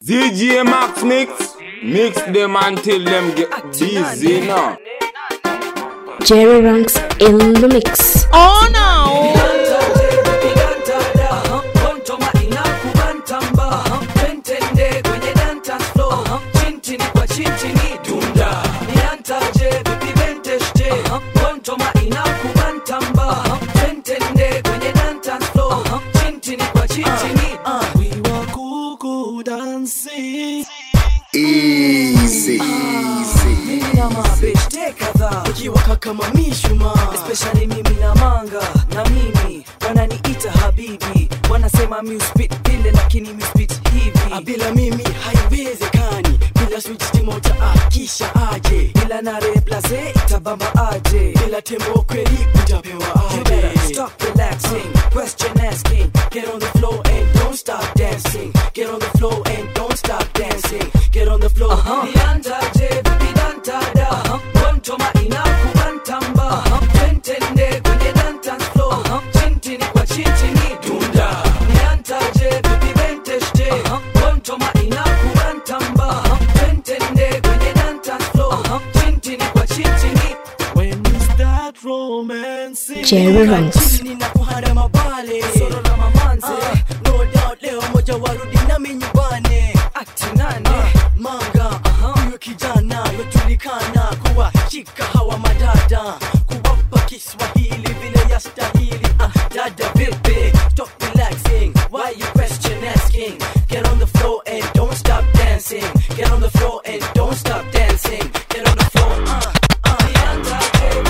DJ Max Mix, mix them until them get busy now. Jerry Ranks in the mix. Oh no! Easy, easy. na mabeshte kadhaa ukiwaka kama mishuma especially mimi na manga na mimi wananiita habibi wanasema mi uspit vile lakini mi uspit hivi Ah, bila mimi haiwezekani bila switch moja akisha aje bila na replace itabamba aje bila tembo kweli utapewa You better aje stop relaxing, question asking. Get on the floor and don't stop dancing. Get on the floor and don't stop dancing. Get on the floor. Uh-huh. Niandaje vipi dantada. Uh-huh. Wantoma inakubantamba. Uh-huh. Twentende kwenye dance floor. Uh-huh. Chintini kwa chintini dunda. Niandaje vipi benteshte. Uh-huh. Wantoma inakubantamba. Uh-huh. Twentende kwenye dance floor. Uh-huh. Chintini kwa chintini when you start romancing Jerry Ranks. Chini na kuharama pale Solo na mamanze. Ah, no doubt leo moja warudi nami nyumbani Ati nane. Ah, manga huyo kijana yojulikana kuwa shika hawa madada kuwapa kiswahili vile yastahili ah, dada vipi stop relaxing why you question asking get on the floor and don't stop dancing get on the floor and don't stop dancing get on the floor uh, uh,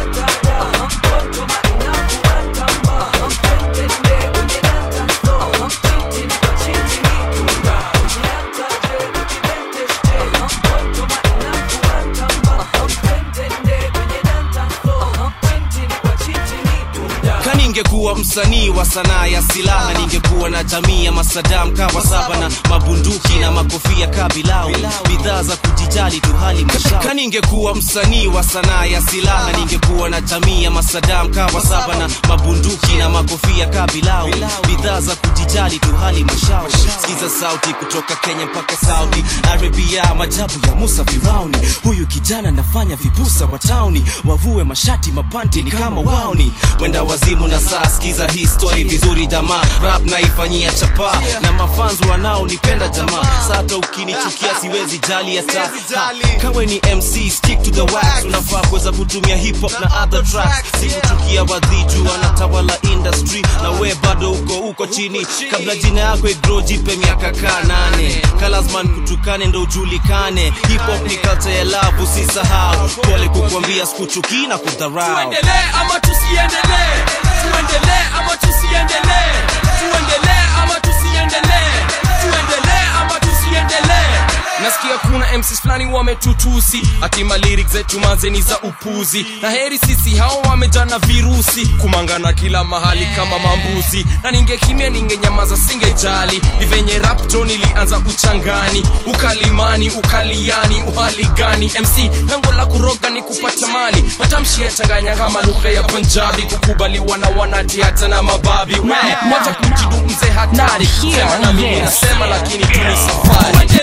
kaningekuwa msanii wa sanaa ya silaha ningekuwa na jamii ya masadam kawa saba na mabunduki na makofia kabilau bidhaa za kujijali tu hali mashao kaningekuwa msanii wa sanaa ya silaha ningekuwa na jamii ya masadam kawa saba na mabunduki na makofia kabilau bidhaa za kujijali tu hali mashao sikiza sauti kutoka kenya mpaka saudi arabia majabu ya musa firauni huyu kijana nafanya vibusa wa tauni wavue mashati mapanti ni kama wauni wenda wazimu na saa skiza hii story vizuri jamaa rap naifanyia chapa na mafanzu wanaonipenda jamaa sata ukinichukia siwezi jali hata Ha, kawe ni mc stick to the wax unafaa kuweza kutumia hip hop na other tracks sikuchukia wadhiju wanatawala industry na we bado uko uko chini kabla jina yako igro jipe miaka kaa nane kalasman kutukane ndo ujulikane hip hop ni culture ya love usisahau pole kukwambia sikuchukii na kudharau tuendelee ama tusiendelee tuendelee ama tusiendelee tuendelee ama tusiendelee tuendelee ama tusiendelee nasikia kuna mcs fulani wametutusi atima lyrics zetu mazeni za upuzi na heri sisi hao wamejana virusi kumangana kila mahali kama mambuzi na ningekimia ningenyamaza singejali ni venye rapto nilianza uchangani ukalimani ukaliani uhali gani mc lango la kuroga ni kupata mali matamshi yachanganya kama lugha ya punjabi kukubaliwa na wanati hata na mababi We, wacha kujidu mzee hatari sema na mimi nasema lakini tuni safari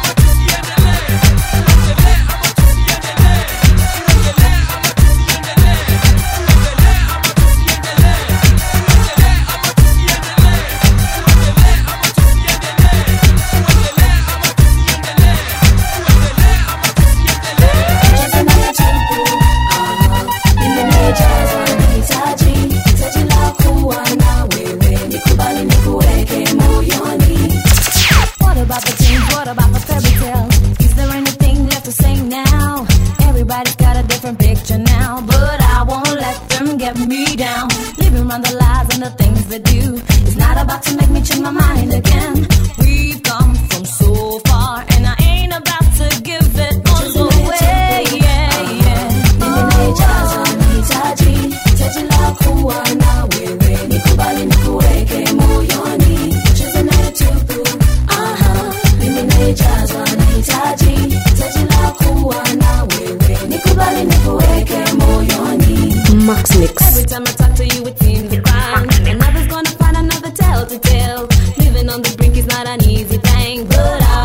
What about the dreams? What about the fairy tale? Is there anything left to say now? Everybody's got a different picture now, but I won't let them get me down. Living around the lies and the things they do. It's not about to make me change my mind again. We've come from so far, and I ain't about to give it all away. Yeah, yeah. Max Mix. Every time I talk to you, it seems a crime. Another's gonna find another tale to tell. Living on the brink is not an easy thing, but I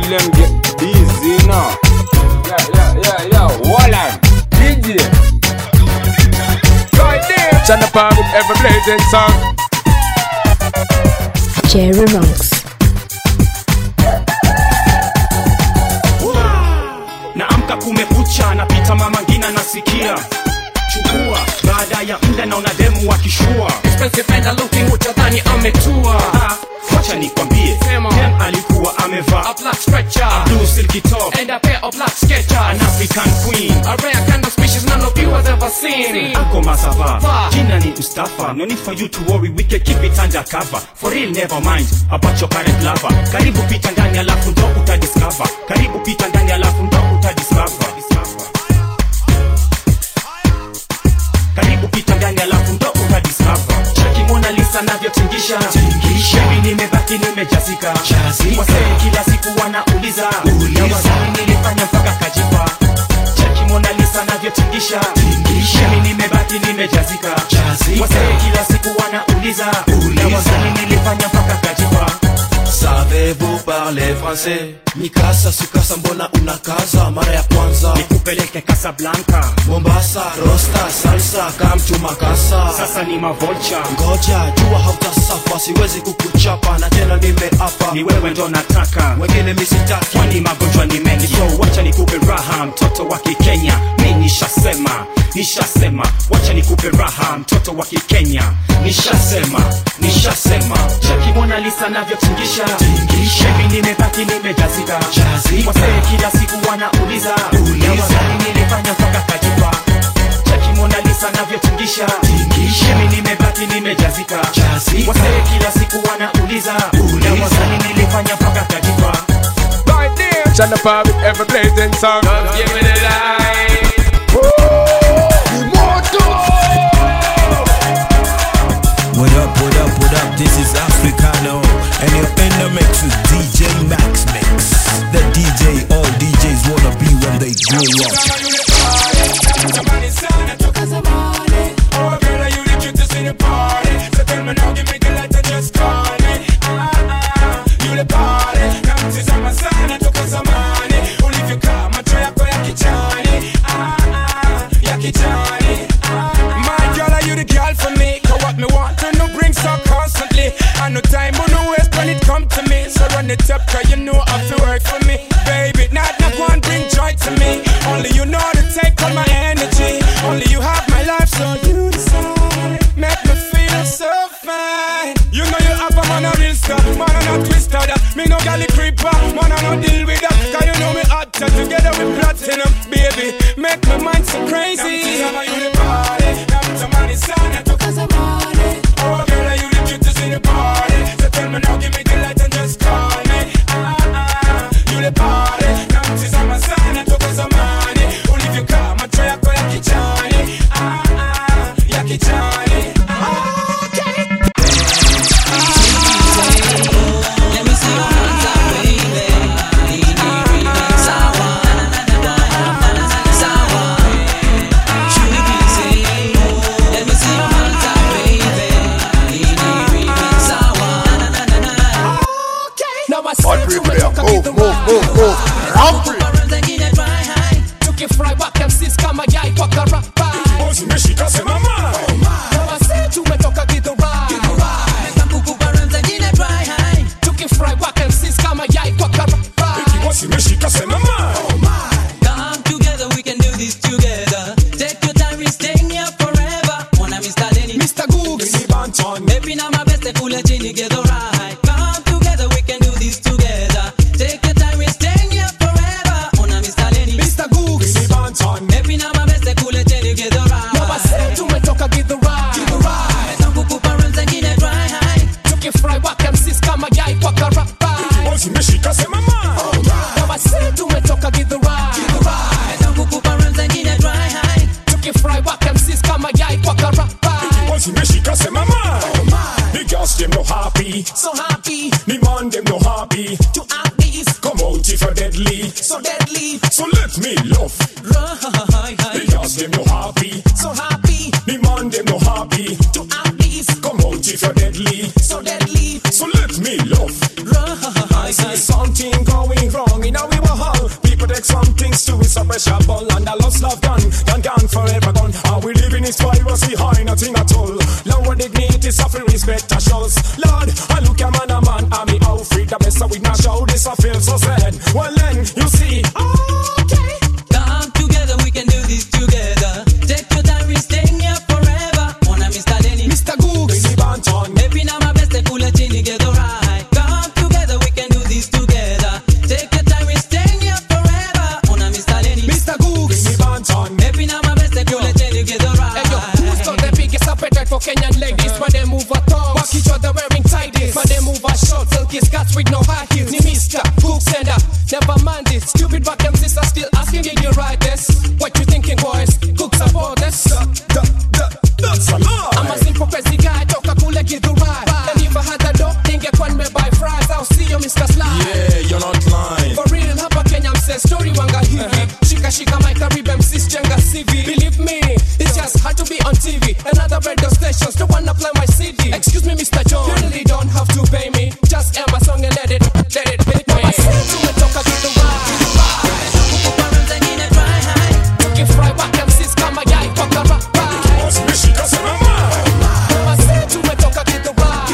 them get busy now. Yeah, yeah, yeah, yeah. Wallan, DJ. Right there. Chana Power with ever blazing song. Jerry Runks. naamka kumekucha napita mama ngina nasikia chukua baada ya muda naona demu wakishua Expensive and looking utadhani ametua. Ah, wacha nikwambie Sema. dem alikuwa amevaa A black stretcher blue silky top and a pair of black sketchers. an african queen A rare kind of species none of you has ever seen. ako masava Va. jina ni mustafa no need for you to worry we can keep it under cover for real never mind about your current lover karibu pita ndani alafu ndo utadiscover karibu pita ndani alafu ndo utadiscover karibu pita ndani alafu ndo utadiscover cheki mona lisa navyotingisha mimi nimebaki nimejazika wasee kila siku wanauliza na wazani nilifanya mpaka kajipa cheki mona lisa navyotingisha mimi nimebaki nimejazika wasee kila siku wanauliza na wazani nilifanya mpaka kajipa Savez-vous parler français? Mikasa sukasa mbona unakaza mara ya kwanza nikupeleke kasablanka Mombasa, Rosta, salsa, kamtu makasa sasa ni mavolcha Ngoja, jua hautasafa, siwezi kukuchapa na tena nimeapa ni wewe ndo nataka Wengine misitaki kwani magonjwa ni mengi so wacha nikupe raha mtoto wa kikenya mi nishasema nishasema wacha nikupe raha mtoto wa kikenya nishasema nishasema cheki mona lisa navyotingisha shebi nimebaki nimejazika wasee kila siku wanauliza na wazani nilifanya mpaka kajipa cheki mona lisa navyotingisha shebi nimebaki nimejazika wasee kila siku wanauliza na wazani nilifanya mpaka kajipa Right there. Chana Power with ever blazing song. Just give me the light. What up, what up, what up? This is Africano, and you're in the mix with DJ Max Mix. The DJ all DJs wanna be when they grow up. My girl, are you the girl for me? Cause what me want to know brings up constantly. I no time on no waste when it come to me. So run it up, cause you know I feel work for me. Baby, not not one bring joy to me. Only you know to take all my energy. Only you have my life, so you decide. Make me feel so fine. You know you have a man a real star, man a not twister that. Me no galley creeper, man a no deal with that. Cause you know me hot together with platinum, baby. Make my mind so crazy. Oh, girl, are you the cutest in the party? So tell me now, give me the light and just call me. Ah, ah, ah, you the party. Come to some sana, toka zamani. Ulivyokaa macho yako ya kichani. Ah, ah, ya kichani. All three for them. Move, move, move, move. Round three. tukifurahi wakamsis kama yai kwa karapa zimeshika semama wase tumetoka gidhurai tukifurahi wakamsis kama yai kwa karapa zimeshika semama Come together, we can do this together. Take your time, we staying here forever. Wanna Mr. Lenny, Mr. Googs Maybe now my best, kule chini, get alright. Come together, we can do this together. Take your time, we staying here forever. Wanna Mr. Lenny, Mr. Googs Maybe now my best, kule chini, get alright. wase tumetoka gidhurai Kukupa room zingine dry high. tukifurahi wakamsis kama yai kwa karapa zimeshika semama wase tumetoka gidhurai Kukupa room zingine dry high. tukifurahi wakamsis kama yai kwa karapa zimeshika semama the girls them no happy so happy the man them no happy to have this come out if you're deadly so deadly so let me love the girls them no happy so happy the man them no happy to have this come out if you're deadly so deadly so let me love I see something going wrong pressure ball and the lost love gone, gone, gone forever gone. Are we living is privacy high, nothing at all. Lower dignity, suffering respect, a shows. Lord, I look a man, a man, I'm me out free. The best of we not show this, I feel so sad. Well then, you see, okay. Come together, we can do this together. Take your time, we staying here forever. Wanna Mr. Denny, Mr. Googs, Billy Banton. Maybe now my best, pull a chin together, right? Come together, we can do this together. Take your time, we staying here forever. Wanna Mr. Denny, Mr. Googs, Billy Banton. Maybe now my best, pull a chin together, right? Hey yo, who's got the biggest appetite for Kenyan ladies? But they move a tongue, walk each other wearing tighties. But they move a short, silky skirts with no high heels. Ni Mr. Cook sender, never mind this. Stupid back and sister still asking did you write this? What you thinking, boys? Cook support this. That's a lie. I'm a simple crazy guy, toka kule githurai. And if I had a dog, ningekuwa nimebuy fries. I'll see you, Mr. Sly. Yeah, you're not lying. For real hapa Kenya mse story wanga hivi Shika shika my Caribbean msis jenga CV Believe me, it's just hard to be on TV And other radio stations don't wanna play my CD Excuse me Mr. John, you really don't have to pay me Just air my song and let it, let it hit me Tumetoka kitu Tukifry whack MCs kama yai kwa karabai Mishika sana Mase tumetoka kitu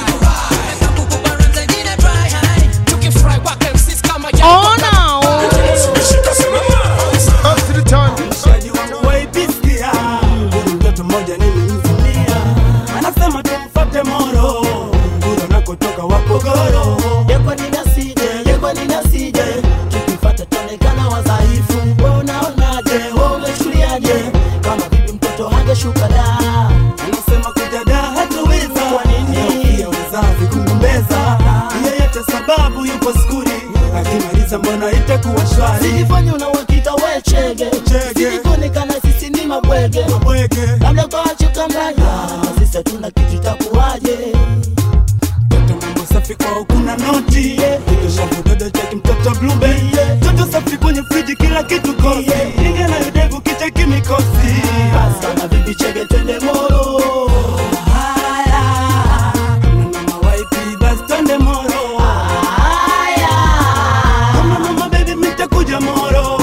Tukifry whack MCs kama yai kwa karabai Mishika sana Up to the time. Mshikaji wangu waipisikia mtoto mmoja nilimzimia anasema tumfate moro nguro nakotoka wapogoro yekwa ninasije yekwa ninasije tukifata tonekana wadhaifu we unaonaje we umechuliaje kama vipi mtoto hangeshuka da anasema kujada hatuweza kwa nini pia uzazi kugombeza yeyote sababu yupo skuli akimaliza mbona itakuwa shwari Sijifanye una uhakika we chege Sijikuonekana sisi ni mabwege Labda kwa wachuka mraya Sisi hatuna kitu itakuwaje mambo safi kwao kuna noti kitoshavu dodo cheki mtoto blube toto safi kwenye friji kila kitu kosi ingia na yudevu kicha kimikosi Basi kama vipi chege twende moro haya Hamna mama waipi basi twende moro haya Hamna mama baby mitakuja moro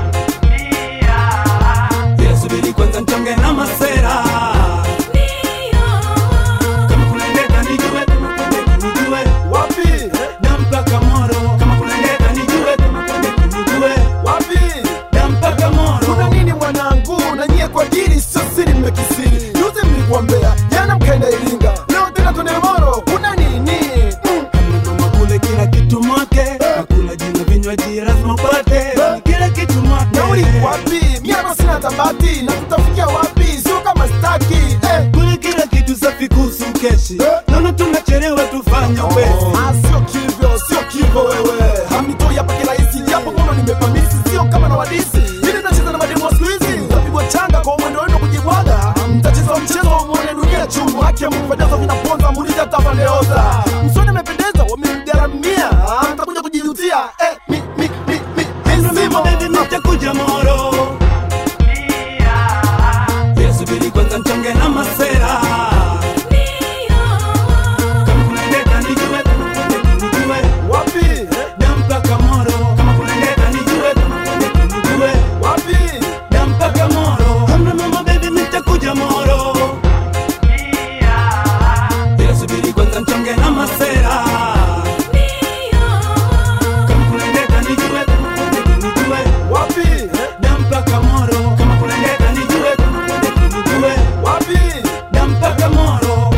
Yeah, subiri kwanza mchonge na masera kama kuna ndeta nijue kama kuna nijue Wapi? dampaka moro kama kuna ndeta nijue kama kuna nijue Wapi? dampaka moro Kuna nini mwanangu? Na nyie kwa dili sio siri mmekisiri. Juzi mlikuwa Mbeya, jana mkaenda Iringa. Leo tena twende Moro. Kuna nini? Mm. mama kule kila kitu mwake nakula jina vinywaji lazima upate kila kitu mwake Nauli wapi? Mimi hapa sina tabati. Na tutafikia wapi? Sio kama staki. Eh. kule kila kitu safi kuhusu keshi naona tunachelewa tufanye upesi Ah, sio kivyo, sio kivyo wewe. Hamnitoi hapa kirahisi, japo mbona nimepamisi, sio kama na wadisi. Ili tunacheza na mademu wa siku hizi, mtapigwa changa kwa mwendo wenu kujibwaga. Mtacheza mchezo wa muone dunia chungu, haki ya Mungu pendeza vinaponza, muulize hata Vandeoza. Msoni amependeza, wamemgaramia. Ah, mtakuja kujijutia. Eh, mi, mi, mi, mi, mi, simo. baby nitakuja moro Yeah, subiri kwanza mchonge na masera kama kuna ndeta nijue kama kuna nijue Wapi? dampaka moro kama kuna ndeta nijue kama kuna nijue Wapi? dampaka moro hamna mama baby nitakuja moro Yeah, subiri kwanza mchonge na masera kama kuna ndeta nijue kama kuna nijue Wapi? dampaka moro kama kuna ndeta nijue kama kuna nijue Wapi? dampaka moro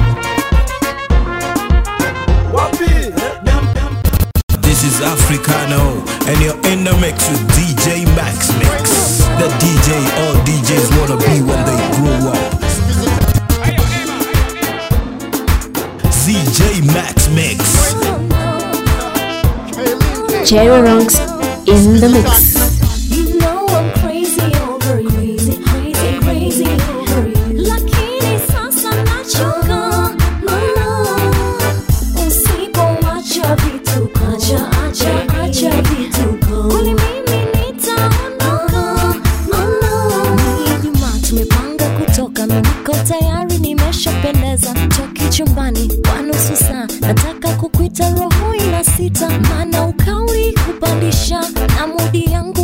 Wapi? dam dam This is Africano, and you're in the mix with DJ Max Mix. The DJ all DJs wanna be when they grow up. ZJ Max Mix. Jerry Ranks in the mix. You know I'm crazy over you, crazy, crazy, crazy over you. Lakini sasa nachoka, mama. Usipoacha vituko, acha, acha, acha vituko. Kwani mimi nitaondoka, mama. Ni Ijumaa tumepanga kutoka, mimi niko tayari, nimeshapendeza. Toki chumbani kwa nusu saa, nataka kukuita roho ina sita, maana ukawi kupandisha na mudi yangu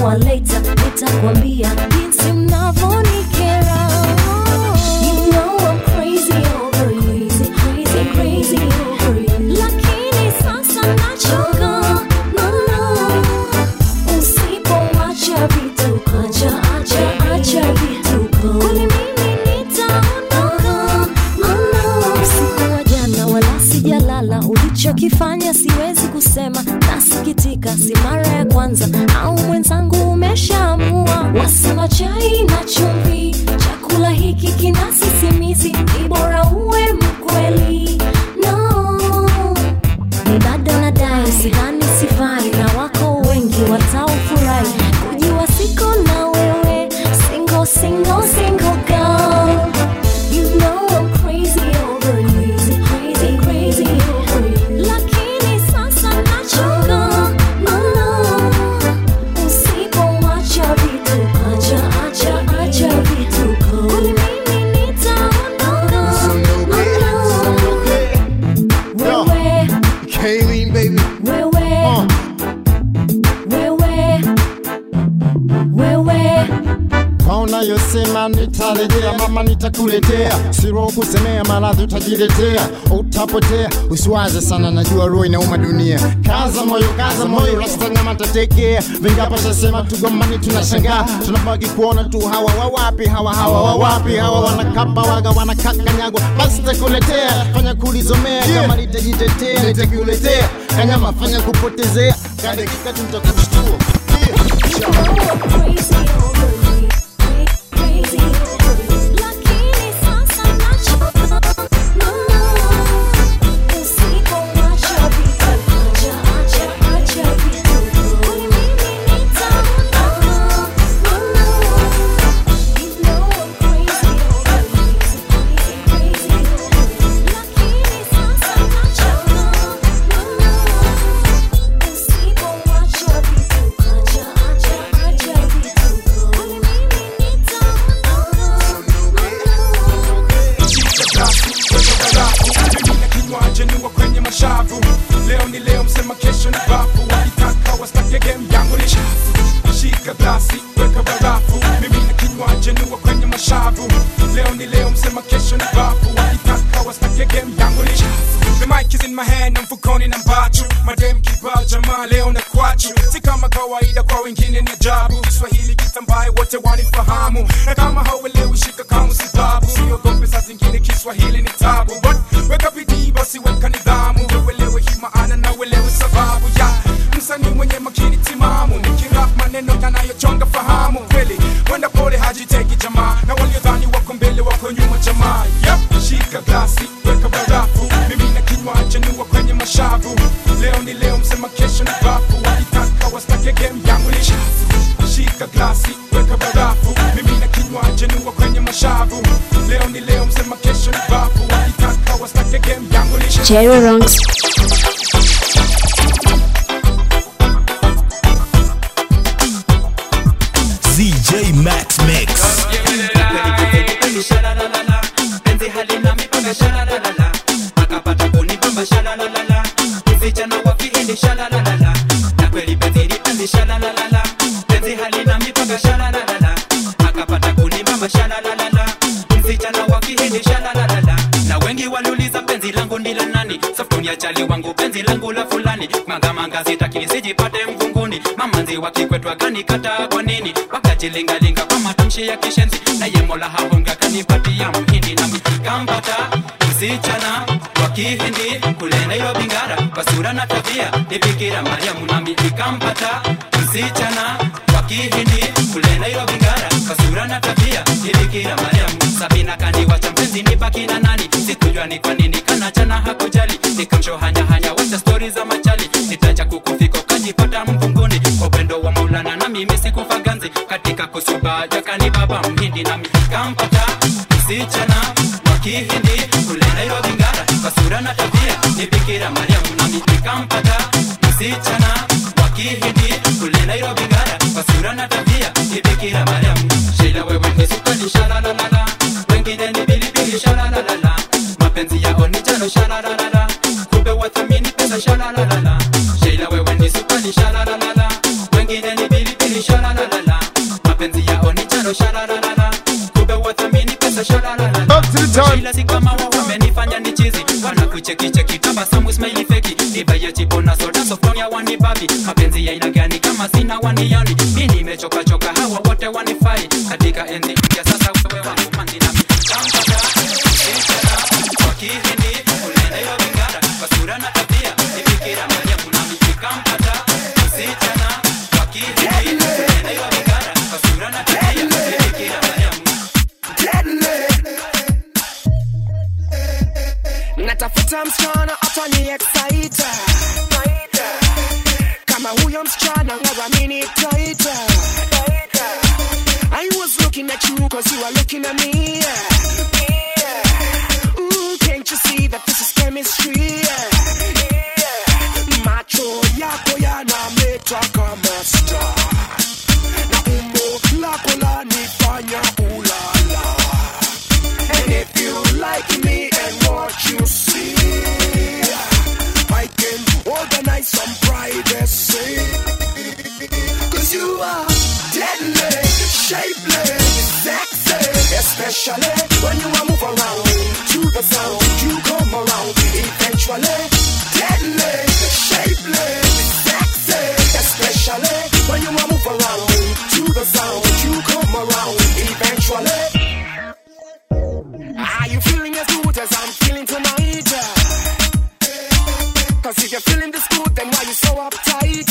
nitakuwa later, nitakwambia jinsi mnavyonikera. You know I'm crazy over you, crazy, crazy over you. Lakini sasa nachoka, no, no. Usipoacha vituko, acha, acha, acha vituko. Kwani mimi nitaondoka, no, no. Usiku wa jana wala sijalala, ulichokifanya siwezi kusema, nasikitika, si mara ya kwanza au mwenzangu umeshaamua. Wasema chai na chumvi, chakula hiki kina sisimizi, ni bora uwe mkweli. No, ni bado nadai, sidhani sifai, na wako wengi wataofurahi kujua siko na wewe, single, single, single girl. You know I'm crazy over you, crazy, crazy over you. Lakini sasa nachoka, no, no. Usipoacha vituko, acha, acha, acha vituko. Kwani mimi nitaondoka, no, no. Wewe, Kayleen, baby. wewe, wewe, wewe. Kaona yosema nitarejea, mama nitakuletea, siro kusemea, maradhi utajiletea, utapotea. Usiwaze sana, najua roho inauma dunia. Kaza moyo, kaza moyo, rasta nyama tatekea. Vingapo shasema tugombani, tunashangaa, tunabaki kuona tu hawa wawapi, hawa hawa wawapi, hawa wanakapa waga, wanakakanyagwa. Basi takuletea, fanya kulizomea, kama nitajitetea, nitakuletea. Kanyama fanya kupotezea, kadakika tutakushtua. Mimi na kinywaji niwa kwenye mashavu leo ni leo msema kesho ni bafu wakitaka wastake game yangu ni shafu shika glasi weka barafu mimi na kinywaji niwa kwenye mashavu leo ni leo msema kesho ni bafu wakitaka wastake game yangu ni shafu The mic is in my hand na mfukoni na mbachu madem kibao jamaa leo na kwachu si kama kawaida kwa wengine ni ajabu Kiswahili kitambaye wote wanifahamu na kama hauelewi shika kama sababu siogope saa zingine Kiswahili ni tabu but weka bidii basi weka nidhamu uelewe hii maana na uelewe sababu ya msanii mwenye makini timamu nikirap maneno yanayochonga fahamu kweli wenda pole hajiteki jamaa na waliodhani wako mbele wako nyuma jamaa yep. shika glasi weka barafu mimi na kinywaji niwa kwenye mashavu leo ni leo msema kesho ni bafu wakitaka wastake game yangu ni shafu shika glasi weka barafu mimi na kinywaji niwa kwenye mashavu leo ni leo msema kesho ni bafu wakitaka wastake game yangu ni shafu Cherry Ranks. ZJ Max Mix. penzi halina mipaka shalalalala akapata kunibamba shalalalala vijana wa kihindi shalalalala na kweli penzi ni penzi shalalalala penzi halina mipaka shalalalala akapata kunibamba shalalalala vijana wa kihindi shalalalala na wengi waliuliza penzi langu ni la nani safuni ya chali wangu penzi langu la fulani mangamanga sitaki nisijipate mvunguni mamanzi wakikwetwa kanikata kwa nini wakajilingalinga kwa matamshi ya kishenzi naye mola hahonga kanipatia mhindi nami kampata msichana wa kihindi kule nairobi ngara kwa sura na tabia ni bikira mariamu nami nikampata msichana wa kihindi kule nairobi ngara kwa sura na tabia ni bikira mariamu sabina kaniwacha mpenzi ni baki na nani sikujua ni kwa nini kanachana hakujali nikamshohanyahanya wacha stori za machali nitacha kukufiko kajipata mvunguni kwa upendo wa maulana na mimi sikufa ganzi katika kusuba jakani baba mhindi nami kampata msichana wa kihindi kule nairobi ngara kwa sura na tabia ni bikira mariamu nami nikampata msichana wa kihindi kule nairobi ngara kwa sura na tabia ni bikira mariamu sheila wewe ni sukali shalalalala wengine ni bilibili shalalalala mapenzi yao ni jano shalalalala kumbe wathamini pesa shalalalala sheila wewe ni sukali shalalalala wengine ni bilibili wafikirini shalalalala mapenzi yao ni charo shalalalala kumbe wathamini pesa shalalalala shila si kama wao wamenifanya ni chizi wanakuchekicheki tabasamu smile feki nibaye chipo na soda sofronia wanibabi mapenzi ya aina gani kama sina waniani mi nimechoka choka hawa wote wanifai katika enzi mpya sasa wewe wangu manzi na mitampata kwa kihindi unene yo vingara kwa sura na tabia nifikira moja kuna mikampata msichana kwa kihindi unene yo vingara kwa sura na tabia nifikira moja natafuta msichana atani excite kama huyo msichana ngawamini taita I was looking at you cause you are looking at me Ooh, can't you see that this is chemistry macho yako yanameta kama star na umbo lako lanifanya ulala And if you like me and what you see, I can organize some privacy. Cause you are deadly, shapeless, sexy. Especially when you are move around to the sound, you come around eventually. Deadly, shapeless, sexy. Especially when you are move around to the sound, you come around eventually. Are you feeling as good as I'm feeling tonight? Cause if you're feeling this good, then why you so uptight?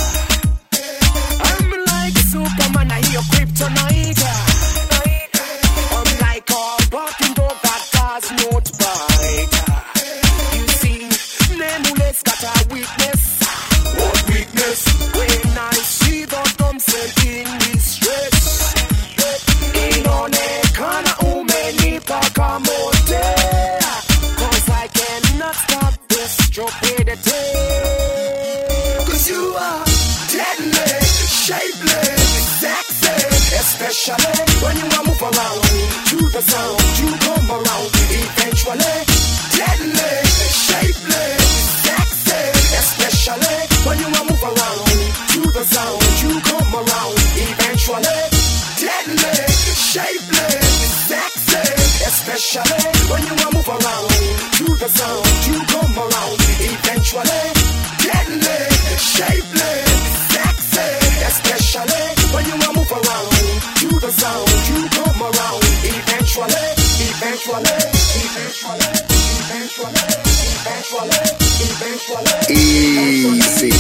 I'm like Superman, I hear your kryptonite. I'm like a barking dog that does not bite. You see, nameless got a weakness. What weakness? When I see the thumbs in distress. Inaonekana umenipa kamote Cause I cannot stop this stupidity Cause you are deadly, shapeless, sexy Especially when you are move around to the sound You come around eventually Deadly, shapeless, sexy Especially when you are move around to the sound You come around eventually Deadly, shapeless, sexy Especially when you are move around to the sound You come around eventually Deadly, shapeless, sexy Especially when you are move around to the sound You come around eventually Eventually, eventually, eventually, eventually, eventually Easy.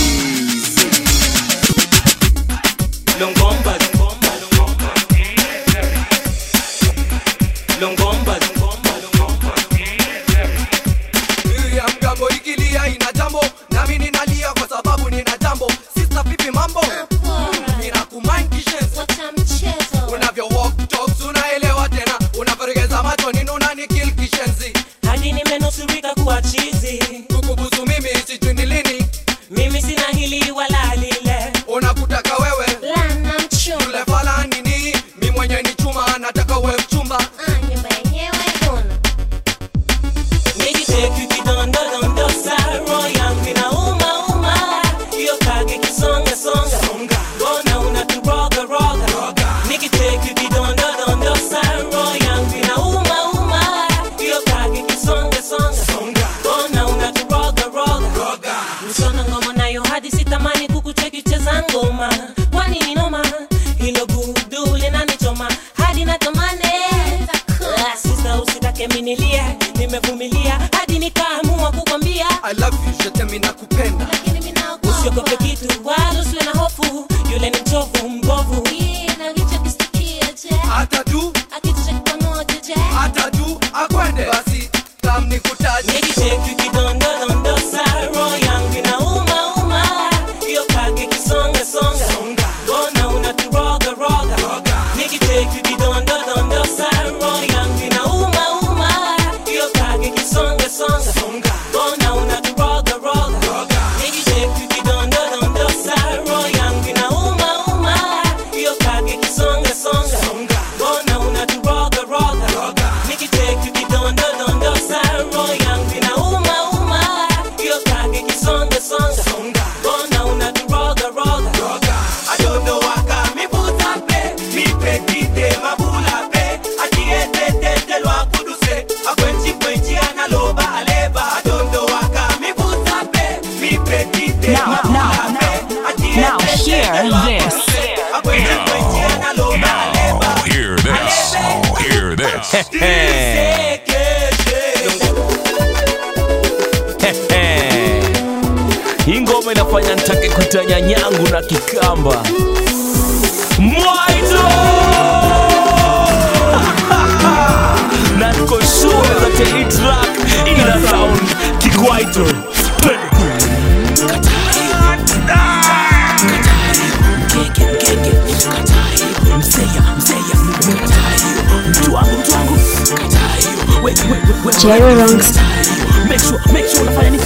Longomba, longomba, longomba. Longomba, longomba, longomba. ya mgambo ikilia ina jambo nami ninalia kwa sababu nina jambo sista vipi mambo ninakumind kishenzi unavyo walk talks unaelewa tena unavyoregeza macho nini unanikil kishenzi hadi nimenusurika kuwa chizi kukubusu mimi sijui ni lini mimi sina hili wala lile unakutaka wewe yule fala nini mi mwenye ni chuma nataka we mchumba Nikiteki kidondo dondo sa roho yangu inauma uma hiyo kage kisonga songa mbona unaturoga roga Nikiteki kidondo dondo sa roho yangu inauma uma hiyo kage kisonga songa mbona unaturoga roga Msona ngoma nayo hadi sitamani kukucheki cheza ngoma kwani ni noma hilo gudu linanichoma hadi natamani Ah, sisa usitake minilie nimevumilia hadi nikaamua kukwambia I love you, je t'aime nakupenda usiogope kitu wala usiwe na hofu yule ni mchovu mbovu hata tu hata tu akwende basi kam nikutaje nikicheki kidondo dondo sa roho yangu inauma uma hiyo kage kisonga songa mbona unaturoga roga nikicheki kidondo dondo sa roho yangu inauma uma hiyo kage kisonga songa mbona unaturoga roga nikicheki kidondo dondo sa roho yangu inauma uma Oh, hear this. Oh, hear this. hii ngoma inafanya nitake kuita nyanyangu na kikamba mwaito na niko sure that hii track ina sound kikwaito Jerry Ronks. Make sure, make sure unafanya nini?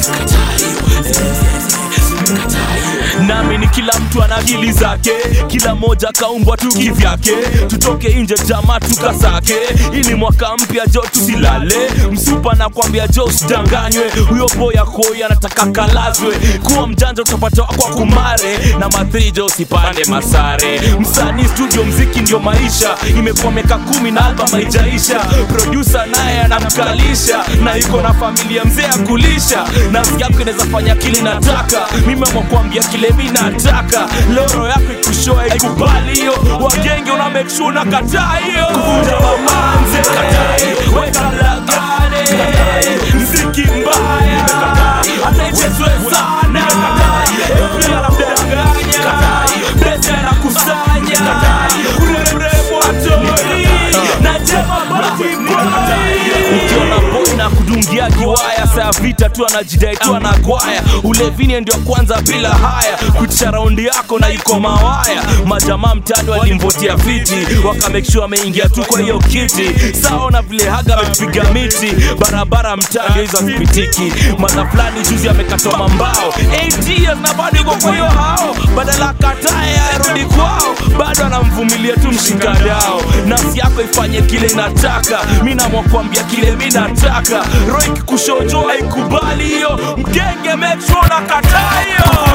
nami ni kila mtu ana akili zake kila moja kaumbwa tu kivyake tutoke nje jama tukasake ili mwaka mpya jo tusilale msupa na kwambia jo usidanganywe huyo boya koi anataka kalazwe kuwa mjanja utapata kwa kumare na mathrijo usipande masare msanii studio mziki ndio maisha imekuwa miaka kumi na album haijaisha produsa naye anamkalisha na yuko na familia mzee ya kulisha nafsi yako inaweza fanya kile nataka mimi amwakwambia kile mi nataka loro yako ikushoa ikubali hiyo wagenge una make sure na kataa hiyo kuvunja mamanze kataa hiyo weka lagane mziki mbaya anaichezwe sana pia anamdanganya pesa anakusanya uremrembo atoi na jema basi ukiona boy na kudungia kiwaya saa vita tu anajidai tu anagwaya ulevini ndio kwanza bila haya kutisha raundi yako na iko mawaya majamaa mtani walimvotia fiti wakamake sure ameingia tu kwa hiyo kiti sawa na vile haga amepiga miti barabara mtani hizo hazipitiki mara fulani juzi amekatwa mambao 8 years na bado iko kwa hiyo hao badala katae arudi kwao bado anamvumilia tu mshikadao nafsi yako ifanye kile inataka mi namwakwambia kile mi nataka roho ikikushojo haikubali hiyo mgenge metro na kataa hiyo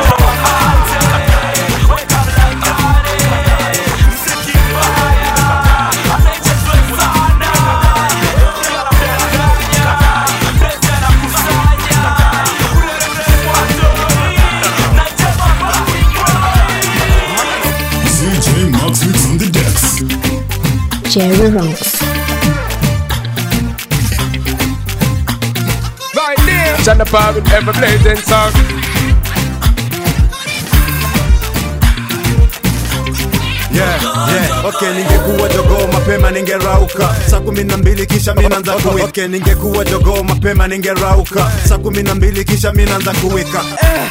CJ Max Mix on the decks. Jerry Ronks. Right there. Chana Power with ever blazing song. Yeah, yeah. Okay, ningekuwa jogoo mapema ningerauka saa kumi na mbili kisha minaanza kuwika. Okay, ningekuwa jogoo mapema ningerauka saa kumi na mbili kisha minaanza kuwika.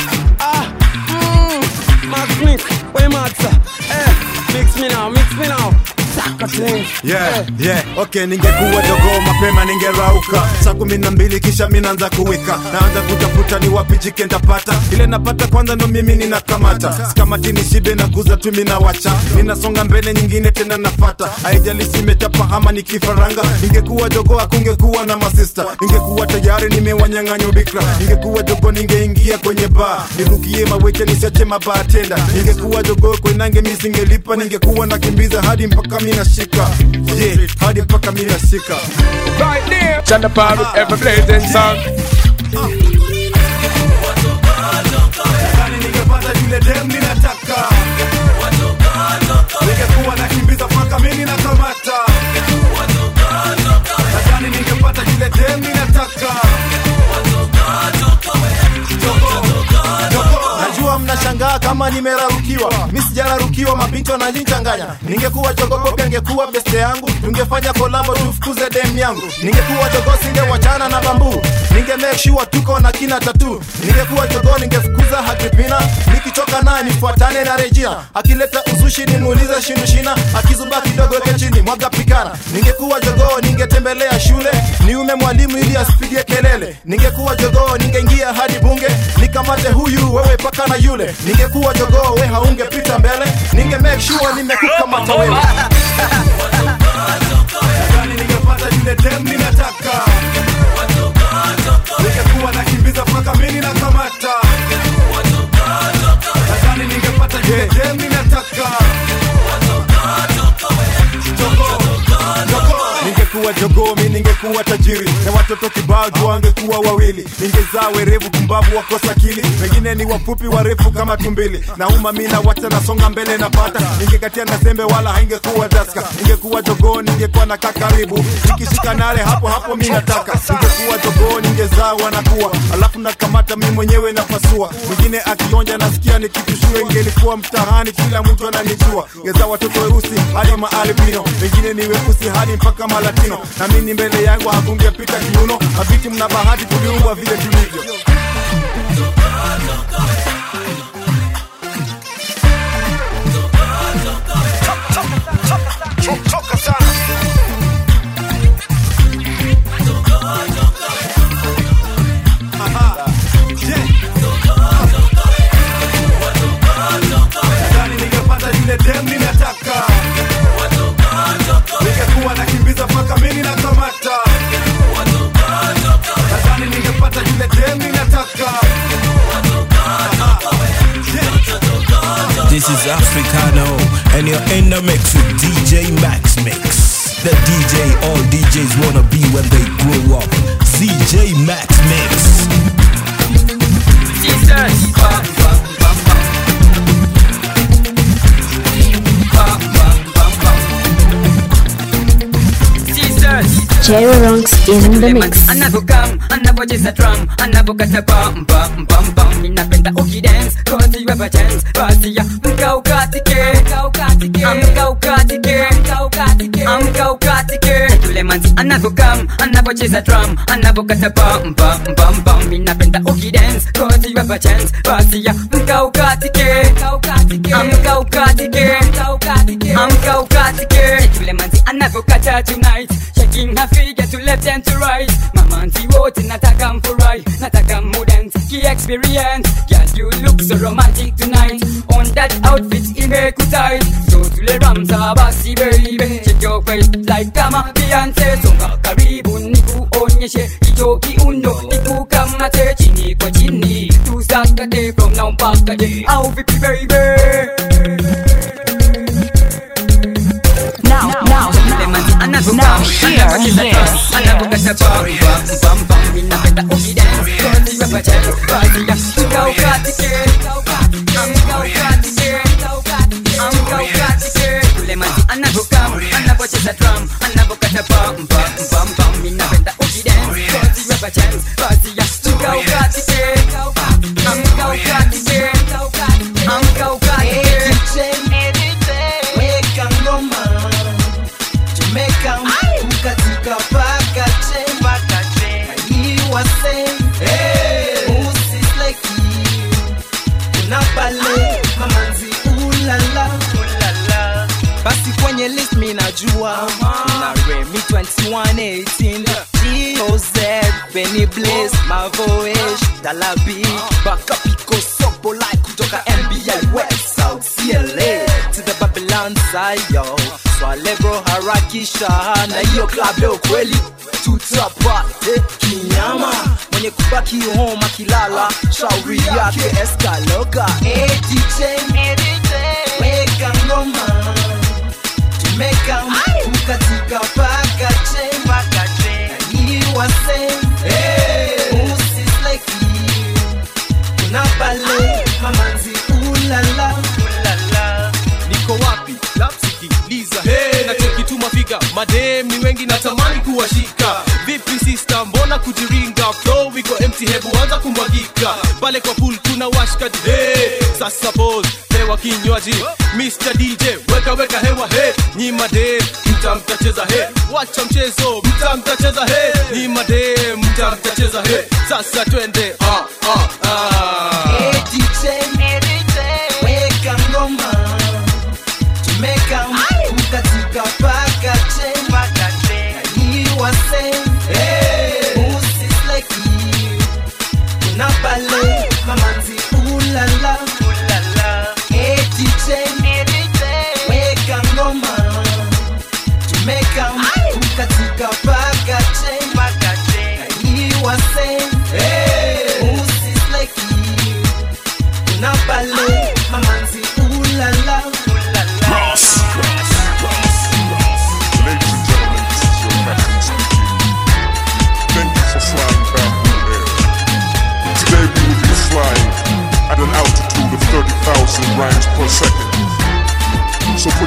Max Mix, where Max? Eh, mix me now, mix me now. Saka thing. Yeah, yeah. Okay, ningekuwa jogoo mapema ningerauka saa kumi na mbili kisha minaanza kuwika. Naanza kutafuta ni wapi jike ntapata, ile napata kwanza ndo mimi ninakamata. Sikamati ni shibe na guza tu minawacha, ninasonga mbele nyingine tena napata. Haijalishi imechapa ama ni kifaranga, ningekuwa jogoo hakungekuwa na masista, ningekuwa tayari nimewanyang'anya bikra. Ningekuwa jogoo ningeingia kwenye baa, nirukie maweke nisiache mabatenda. Ningekuwa jogoo kwenange misingelipa, ningekuwa nakimbiza hadi mpaka mina shika yeah, hadi mpaka mina shika Right there. Chana Power with ever blazing song. ningepata yule dem ninataka ningekuwa nakimbiza mpaka mimi nakamata nadhani ningepata yule dem ninataka najua mnashangaa kama nimerarukiwa mi sijararukiwa mabinti wananichanganya ningekuwa jogogope angekuwa beste yangu tungefanya kolabo tufukuze dem yangu ningekuwa jogo singewachana na bambu ninge make sure tuko na kina tatu ningekuwa jogo ningefukuza hakripina nikichoka naye nifuatane na rejina akileta uzushi nimuulize shindushina akizuba kidogo weke chini mwaga pikana ningekuwa jogoo ningetembelea shule niume mwalimu ili asipige kelele ningekuwa jogoo ningeingia hadi bunge nikamate huyu wewe paka na yule ningekuwa jogoo we haungepita mbele ninge make sure nimekukamata wewe Nadhani ningepata yule dem ninataka ningekuwa nakimbiza mpaka mimi nakamata nadhani ningepata yule dem ninataka Jogo, jogo. ningekuwa jogoo mi ningekuwa tajiri na watoto kibao juu wangekuwa wawili ningezaa werevu kumbavu wakosa akili wengine ni wafupi warefu kama tumbili nauma mina wacha nasonga mbele napata ningekatia na sembe wala haingekuwa daska ningekuwa jogoo ningekuwa na kakaribu nikishika nale hapo hapo mi nataka ningekuwa jogoo ningezaa wanakuwa alafu nakamata mi mwenyewe napasua mwingine akionja nasikia nikitushue ingelikuwa mtahani kila mtu ananijua ngezaa watoto weusi hadi maalbino wengine ni weusi hadi mpaka malatino na mimi mbele yangu hakungepita kiuno mabiti mna bahati tuliumbwa vile tulivyo Choka sana. Nadhani ningepata lile dem ninataka ningekuwa nakimbiza mpaka mimi nakamata nadhani ningepata lile dem ninataka This is Africano, and you're in the mix with DJ Max Mix. The DJ all DJs wanna be when they grow up. CJ Max Mix. Jerry Ronks in the mix. anavokam anavocheza drum anavokata bam bam bam bam ninapenda ukidance cause you have a chance basi ya mka ukatike amka ukatike amka ukatike yule manzi anavokam anavocheza drum anavokata bam bam bam bam ninapenda ukidance cause you have a chance basi ya mka ukatike amka ukatike amka ukatike yule manzi anavokata tonight shaking her figure to left and to right mamanzi wote nataka mfurahi nataka mudance ki experience girl you look so romantic tonight on that outfit imekutai so tule ramsa basi baby shake your waist like kama Beyonce songa karibu nikuonyeshe hicho kiuno nikukamate chini kwa chini tusakate from now mpaka day au vipi baby Now, now, now, now, hear this. anavokata bam bam bam bam ninapenda ukidance cause you have a chance basi ya mka ukatike amka ukatike amka ukatike yule manzi anavokam anavocheza drum anavokata bam bam bam bam ninapenda ukidance cause you have a chance basi ya mka ukatike amka ukatike amka ukatike weka ngoma tumeka mkatika paka che iwase usisleki unapale mamanzi ulala basi kwenye list mi najua na remi 2118 goz Benny Blaze Mavoish Dalabi Bakapiko Sopo like kutoka NBA West South CLA to the Babylon Sayo Swale bro harakisha na hiyo club leo kweli tutapate kinyama mwenye kubaki home akilala shauri yake eskaloga hey, DJ, weka ngoma tumeka mkatika paka che iwase usisleki unapale mamanzi ulala niko wapi lapsikiliza hey, nachokituma figa madem ni wengi natamani kuwashika vipi sista mbona kujiringa flow iko empty hebu anza kumwagika pale kwa pool kuna washkaji hey, sasa pose pewa kinywaji Mr. DJ weka weka hewa he nyi madem mta mtacheza he wacha mchezo mta mtacheza he nyi madem mta mtacheza he sasa twende ah, ah, ah. Hey, DJ, weka ngoma tumeka mkatika paka che iwase usisleki unapale mamanzi ulala Hey, DJ, weka ngoma tumeka mkatika paka che iwase usisleki unapale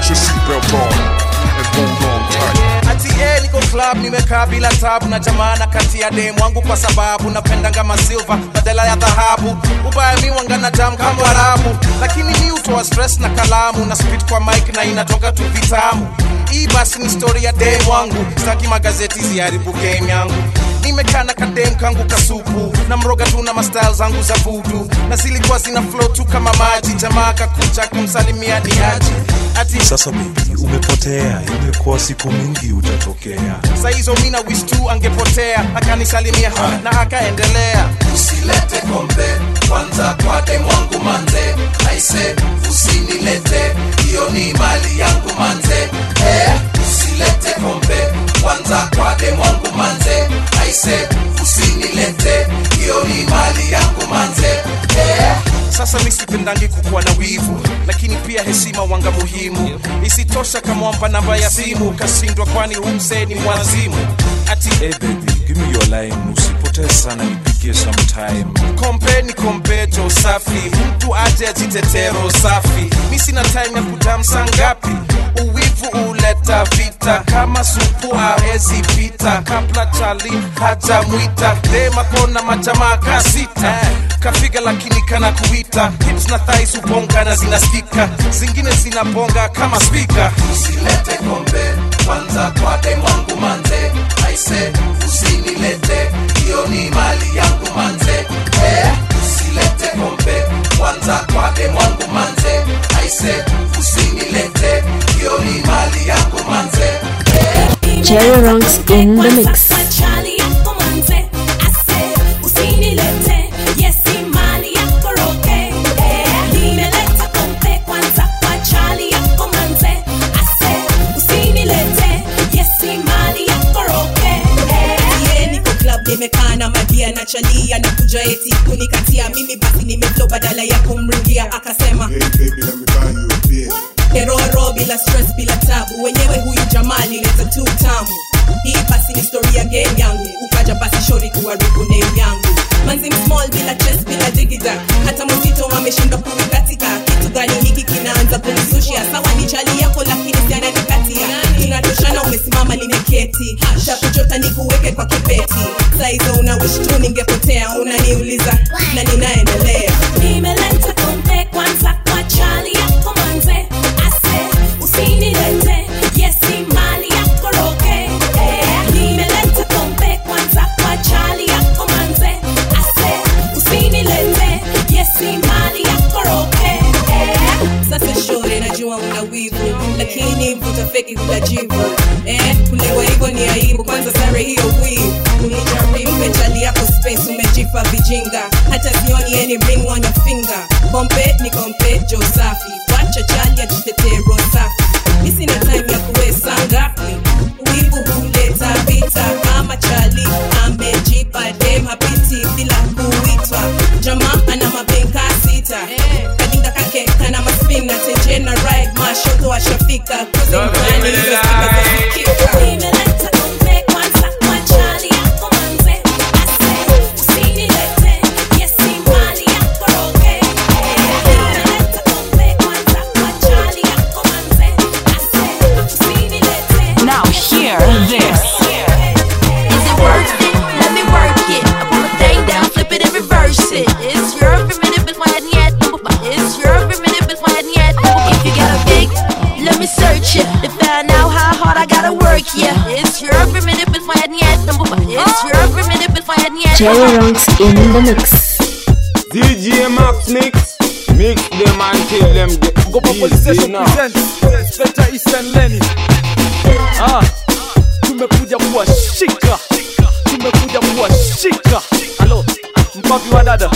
put your seatbelt on and hold on tight. ati eh, niko club nimekaa bila tabu na jamana kati ya dem wangu kwa sababu napendanga masilva badala ya dhahabu ubaya mi wangana jam kama warabu lakini mi utoa stress na kalamu na spit kwa mic na inatoka tu vitamu hii basi ni story ya dem wangu staki magazeti ziharibu game yangu nimekaa na kadem kangu kasupu na mroga tu na mastyle zangu za vudu na zilikuwa zina flow tu kama maji jamaa kakuja kumsalimia ni aji ati Sasa baby, umepotea, imekuwa siku mingi utatokea. saizo mina wish tu angepotea akanisalimia na akaendelea usilete kombe kwanza kwa dem wangu manze aise usinilete hiyo ni mali yangu manze eh, usilete kombe kwanza kwa dem wangu manze aise usinilete hiyo ni mali yangu manze eh. sasa mi sipendangi kukuwa na wivu lakini pia heshima wanga muhimu isitosha kamwamba namba ya simu kashindwa kwani humsee ni mwazimu ati Hey baby, give me your line, usipotee sana nipigie sometime. kompe ni kompeto safi mtu aje ajitetero safi mi sina time ya kudamsa ngapi uwivu uleta vita kama supu awezi pita kabla chali hajamwita dema kona majamaa kasita kafiga lakini kana kuita hips na thais ubonga na zinasikika zingine zinabonga kama spika usilete kombe kwanza kwa dem wangu manze aise usinilete hiyo ni mali yangu manze eh, usilete kombe kwanza kwa dem wangu manze aise usinilete hiyo ni mali yangu manze eh. Jerry Ranks in the mix. Charlie yako manze, ase usinilete, yesi mali yako roke. Eh, nimeleta kompe kwanza kwa Charlie yako manze, ase usinilete, yesi mali yako roke. Eh, Ye, niko club nimekaa na madia na chalia na kuja eti kunikatia mimi basi nimeflow badala ya kumrudia akasema keroro bila stress bila tabu wenyewe huyu jamaa lileta tu tamu hii basi ni story ya game yangu ukaja basi shori kuharibu name yangu manzi small bila chest bila digida hata mzito ameshindwa kuikatika kitu gani hiki kinaanza kumsushia sawa ni chali yako lakini siananikatia tunatoshana umesimama nimeketi takuchota nikuweke kwa kipeti saizo una wish tu ningepotea unaniuliza na ninaendelea nimeleta kompe kwanza kwa Charlie yako manze, ase usinilete, yesi mali yako roke. Eh, nimeleta kompe kwanza kwa Charlie yako manze, ase usinilete, yesi mali yako roke. Eh, sasa shore najua una wivu lakini vuta feki kulajivu eh, kulewa hivyo ni aibu kwanza sare hiyo wivu unijaribu mechali yako space umejipa vijinga hata sioni any ring on your finger kompe ni kompe jo safi wacha chali ajitetee roho safi isina time ya kuwesa ngapi wivu huleta vita kama chali amejipa dem hapiti bila kuitwa jamaa ana mabenka sita kadinga kake kana maspina tenjena ride mashoto ashafika kuzingani hizo stika za sikika nimeleta kompe kwanza kwa Charlie yako manze, ase usinilete, yesi mali yako roke. Eh, nimeleta kompe kwanza kwa Charlie yako manze, ase usinilete. Now hear this. Is it worth it? Let me work it. I put my thing down, flip it and reverse it. It's your primitive, it's why yet. It's your primitive, it's why yet. If you got a big, let me search it to find out how hard I gotta work. Yeah, it's your primitive, it's why yet. It's your primitive, it's why yet. Jerry Ranks in the mix. DJ Max Mix, mix them and tell them get Gopa Police Station presents Inspector Eastern Lenny. Ah, tumekuja kuwashika, tumekuja kuwashika. Halo, mpapi wa dada.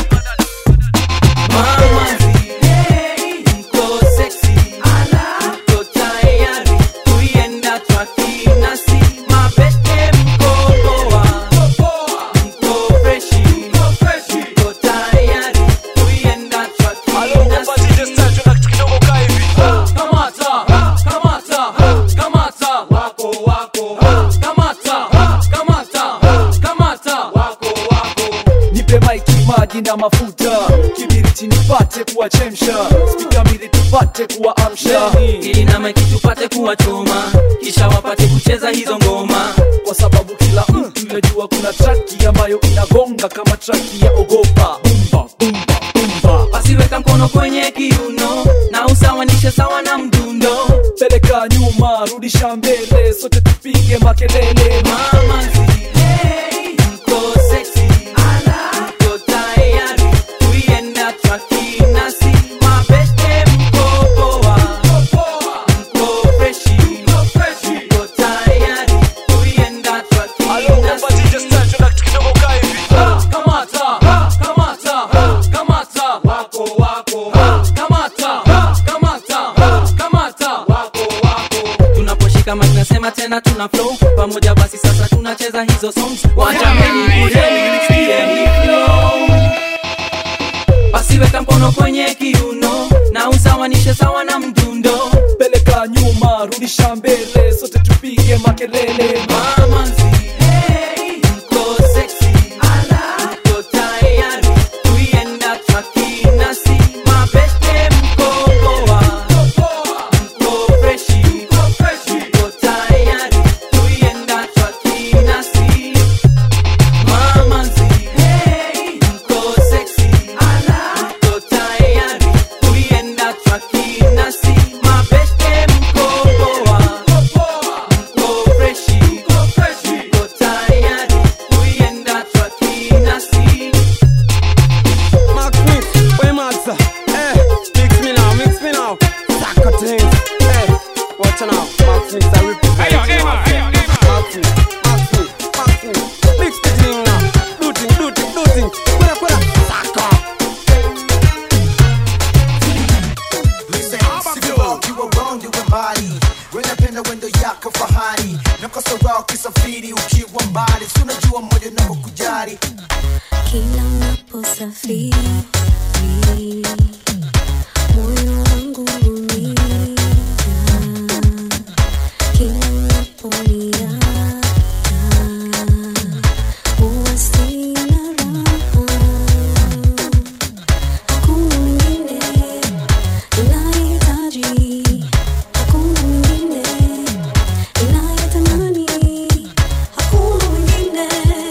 Mama zile mko sexy, mko tayari kuienda trafiki nasi mapete mko poa, mko freshi, mko tayari kuienda trafiki nasi. Kamata, kamata, kamata, wako wako, kamata, kamata, kamata, wako wako. Nipe maiki, maji na mafuta, kibiriti nipate kuwachemsha, spika mbili tupate tupate kuwaamsha ili na maiki tupate kuwachoma kisha wapate kucheza hizo ngoma kwa sababu kila mtu yajua kuna traki ambayo inagonga kama traki ya ogopa bumba bumba bumba wasiweka mkono kwenye kiuno na usawanishe sawa na mdundo peleka nyuma rudisha mbele sote tupige makelele mama zile mko sexy mko tayari kuienda traki nasi mabeste mko poa mko freshi mko tayari kuienda traki nasi Ah, kamata ah, kamata ah, kamata wako wako ah, kamata ah, kamata ah, kamata wako wako tunaposhika mic nasema tena tuna flow pamoja basi sasa tunacheza hizo songs wajameni kujeni nisikie hii flow basi weka mkono kwenye kiuno na usawanishe sawa na mdundo peleka nyuma rudisha mbele sote tupige makelele mama nzile mko sexy mko tayari kuienda traki nasi mabeste mko poa mko freshi mko tayari kuienda traki nasi mama nzile mko sexy mko tayari kuienda traki nasi mabeste mko poa mko freshi mko tayari kuienda traki nasi Mark Mix, where Maxa? Eh, mix me now, mix me now. Saka things. Eh, watch now. Mark Mix, I represent. Hey, yo, hey, man, hey, yo, hey, man. Mark Mix, Mark Mix, Mark Mix. Mix the thing now. Do thing, do thing, do thing. Kwela, kwela. Saka. Listen, sivyo ukiwa wrong you mbali wenapenda wendo yako fahari nakosa ukisafiri ukiwa mbali si unajua mmoja navyokujali Kila unaposafiri moyo wangu huumia. Kila unaponiacha huwa sina raha. Hakuna mwingine ninayehitaji, hakuna mwingine ninayetamani, hakuna mwingine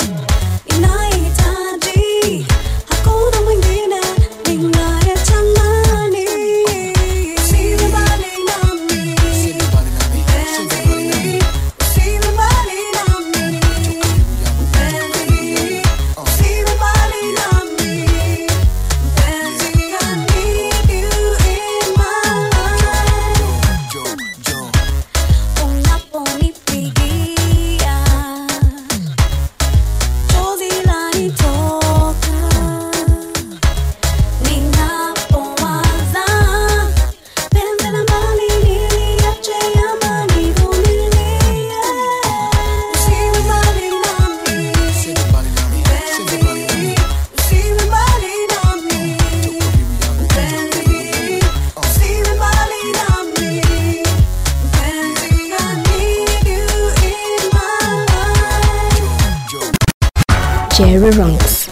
ninayehitaji, hakuna mwingine ninayetamani. Usiwe mbali nami, mpenzi, usiwe mbali nami, mpenzi, usiwe mbali nami, mpenzi, I need you in my life. Unaponipigia chozi lanitoka, ninapowaza penzi la mbali niliache ama nivumilie. Usiwe mbali nami, mpenzi, usiwe mbali nami, mpenzi, usiwe mbali nami. Mpenzi, I need you in my life. Jerry Runks.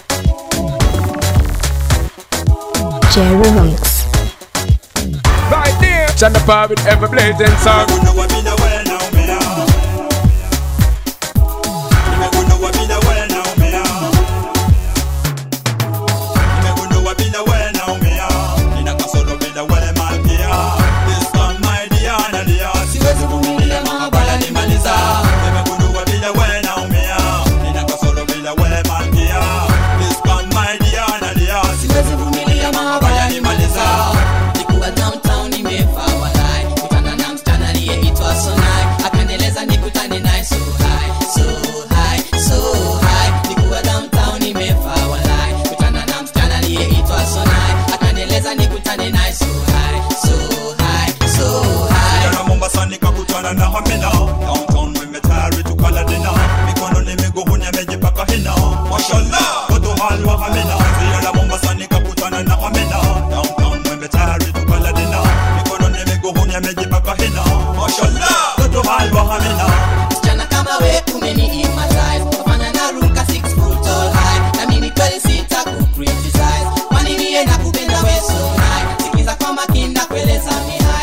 Jerry Runks. Right there. Chanda Bob with ever blazing song. Siwezi vumilia mahabara nimaliza Nimegundua vile we naumia Nina kasoro vile we malkia This one my dear Nadia Siwezi vumilia mahabara nimaliza nikuwa downtown nimevaa walai kutana na msichana aliyeitwa sonai akaneleza nikutane naye so high so high so high nikuwa downtown nimevaa walai kutana na msichana aliyeitwa sonai akaneleza nikutane naye so high so high so high Jana Mombasa nikakutana na Hamina Downtown nimetayari tukala dina Mikono ni miguu nimejipaka hina Mashallah Watu halwa Hamina Jana Mombasa nikakutana na Hamina Downtown nimetayari tukala dina Mikono ni miguu nimejipaka hina Mashallah Watu halwa Hamina msichana kama we umeniimatize wafanya na ruka six foot tall high na mimi kweli sita ku criticize kwani mie nakupenda we so high sikiza kwa makini na kueleza mi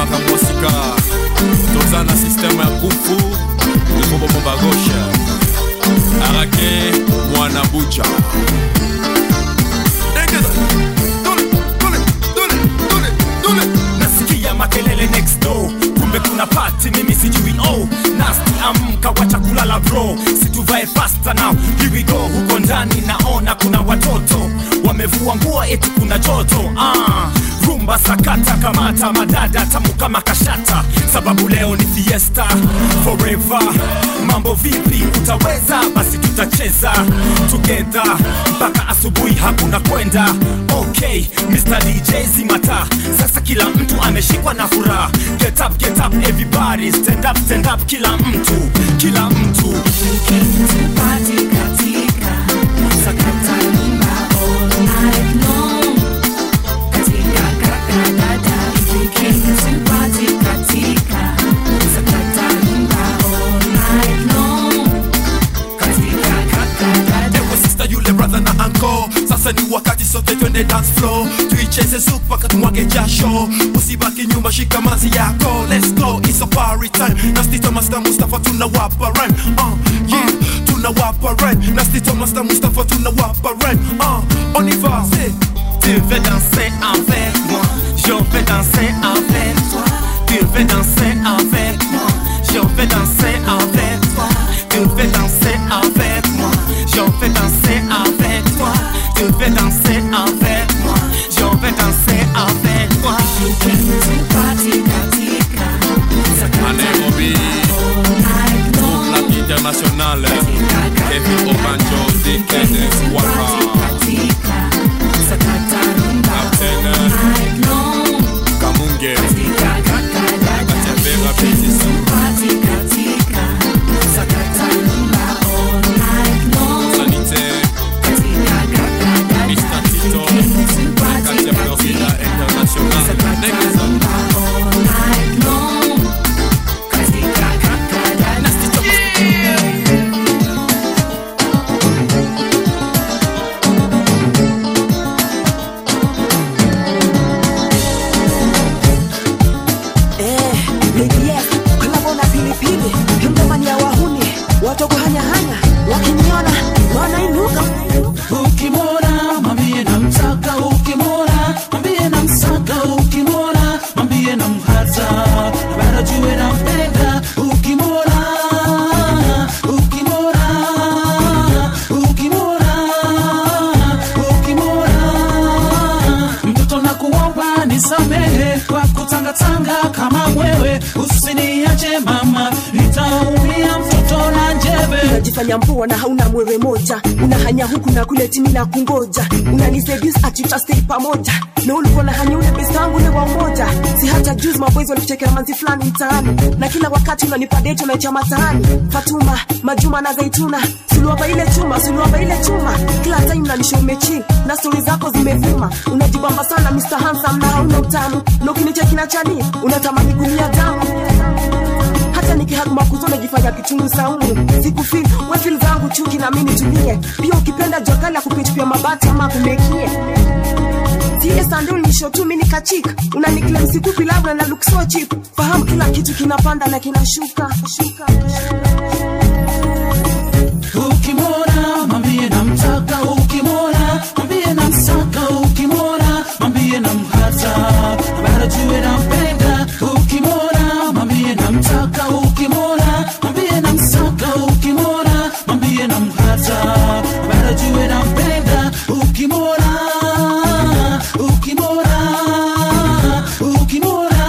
makambo mosika toza na systeme ya kufu libobomo bagoshe arake mwana bucha nasikia makelele next door kumbe kuna pati mimi sijui oh nasti amka wacha kulala bro situvae fasta now here we go huko ndani naona kuna watoto wamevua nguo eti kuna joto ah rumba sakata kamata madada tamu kama kashata sababu leo ni fiesta forever mambo vipi utaweza basi tutacheza together mpaka asubuhi hakuna kwenda okay Mr. DJ zimata sasa kila mtu ameshikwa na furaha get up get up everybody stand up stand up kila mtu kila mtu sakata rumba all night long Ewe sister yule brother na anko sasa ni wakati sote twende dance floor tuicheze zuku mpaka tumwage jasho usibaki nyuma shika mazi yako let's go it's a party time nasti thomas na mustafa tunawapa rhyme uh, yeah tunawapa rhyme nasti thomas na mustafa tunawapa rhyme uh, on y va c'est Tu veux danser avec moi, je vais danser avec toi. Tu veux danser avec moi, je vais danser avec toi. Tu veux danser avec moi, je vais danser avec toi. Tu veux danser avec moi, je vais danser avec toi. à Nairobi groupe Lac International Kevin Obanjo Dekene Waka Captain Kamunge Katembera Betisu Sanite Mr. Tito Katia Florida International Negeza kolabona pilipili mdomani ya wahuni watu kuhanyahanya wakiniona wanainuka ukimwona mwambie namtaka ukimwona mwambie namsaka ukimwona mwambie namhata na bado jue nampenda ukimwona ukimwona ukimwona ukimwona mtoto na kuomba nisamehe kwa kutangatanga kama mwewe usiniache mama nitaumia mtoto na njeve unajifanya mpoa na hauna mwewe moja unahanya huku na kule timi na kungoja unaniseduce ati tutastay pamoja na ulikuwa na hanya ule best wangu ule wa umoja si hata juzi maboys walikuchekea manzi fulani mtaani na kila wakati unanipa date unaicha mataani fatuma majuma na zaituna suluaba ile chuma suluaba ile chuma kila time unanisha umechi na stori zako zimevuma unajibamba sana Mr. Handsome na hauna utamu na ukinicheki na chani unatamani kulia damu hata nikihaguma kuzo najifanya kitungu saumu sikufil wefil zangu chuki na mimi tulie pia ukipenda jokali ya kupitupia mabati ama kumekie sandul nisho tu mini kachika unaniklem sikupi labda na look so cheap fahamu kila kitu kinapanda na kinashuka shuka, ukimwona mwambie namtaka ukimwona mwambie namsaka ukimwona mwambie namhata na bado jue nampenda ukimwona mwambie namtaka ukimwona mwambie namsaka ukimwona mwambie namhata na bado jue nampenda ukimwona ukimwona ukimwona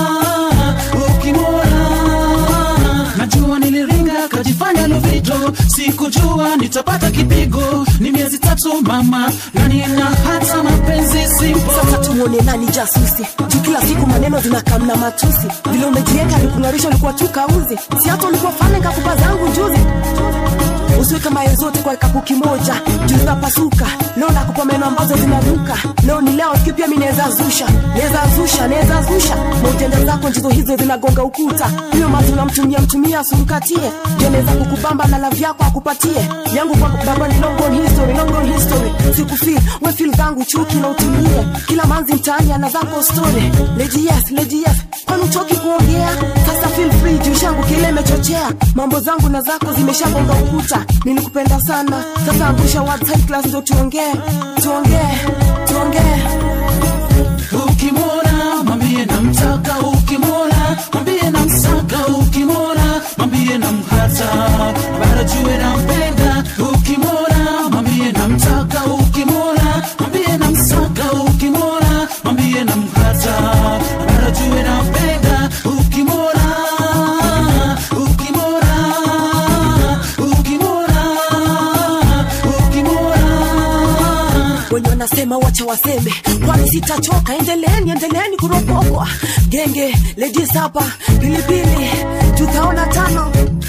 ukimwona najua niliringa kajifanya lovito sikujua nitapata kipigo ni miezi tatu mama na nina hata mapenzi simpo sasa tuone nani jasusi juu kila siku maneno zinakamna matusi vile umejieka nikung'arisha ulikuwa tu kauzi si hata ulikuwa fane kakupa zangu juzi usiweke mayo zote kwa kikapu kimoja juu zinapasuka leo nakupa meno ambazo zinaruka leo ni leo siku pia mi naweza zusha naweza zusha naweza zusha mautenda zako njizo hizo zinagonga ukuta hiyo mazi unamtumia mtumia asimkatie ndio naweza kukubamba na lavi yako akupatie yangu kwa baba ni long on history long on history sikufeel we feel zangu chuki na utulie kila manzi mtaani ana zako story lady yes lady yes kwani hauchoki kuongea sasa feel free juu shangu kile imechochea mambo zangu na zako zimeshagonga ukuta nilikupenda sana sasa angusha website class ndo tuongee tuongee tuongee ukimwona mwambie namtaka ukimwona mwambie namsaka ukimwona mwambie namhata bara jue nampenda ukimwona mwambie namtaka ukimwona mwambie namsaka ukimwona mwambie namhata bara jue nampenda ukimwona ukimwona ukimwona ukimwona wenye wanasema wacha waseme kwani sitachoka endeleeni endeleeni kuropokwa genge ladies hapa pilipili tutaona tano